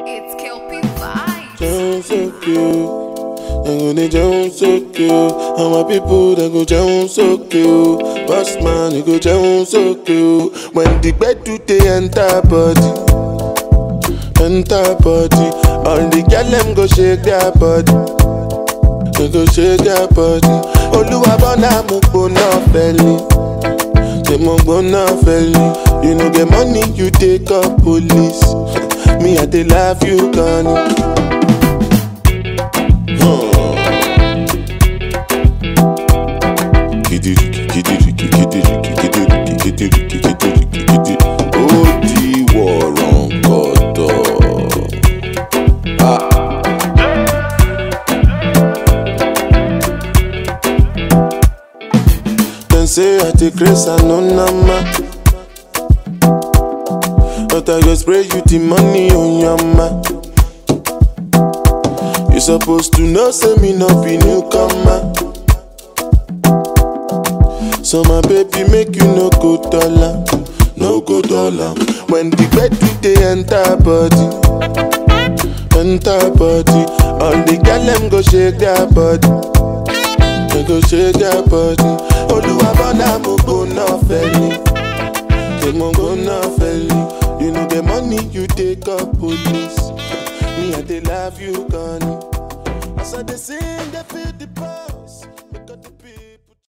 It's Kelpie Vibes. Jẹun sókè o, dem go dey jẹun sókè o. Àwọn people dem go jẹun sókè o. Boss man you go jẹun sókè o. When the gbedu dey enter body, enter body. All the girl dem go shake their body. They go shake their body. Olúwa bọ́nà mo gbóná fẹ́lẹ̀. Ṣé mo gbóná fẹ́lẹ̀? You no get money, you take up police. Me, I dey love you, Connie. Ó di wọ̀rọ̀ kọ̀tọ̀. Dem say I dey craze and no nama. But I go spray you the money on your ma. You supposed to know say me no be newcomer. So my baby make you no go dollar, no go dollar. When the bed dey enter body, enter body. All the girl them go shake their body. They go shake their body. Olúwa bọ́dà mo gbóná fẹ́lẹ̀. Ṣé mo gbóná fẹ́lẹ̀? You know the money you take up police. Me, I dey love you, Connie. As I dey sing, they feel the power.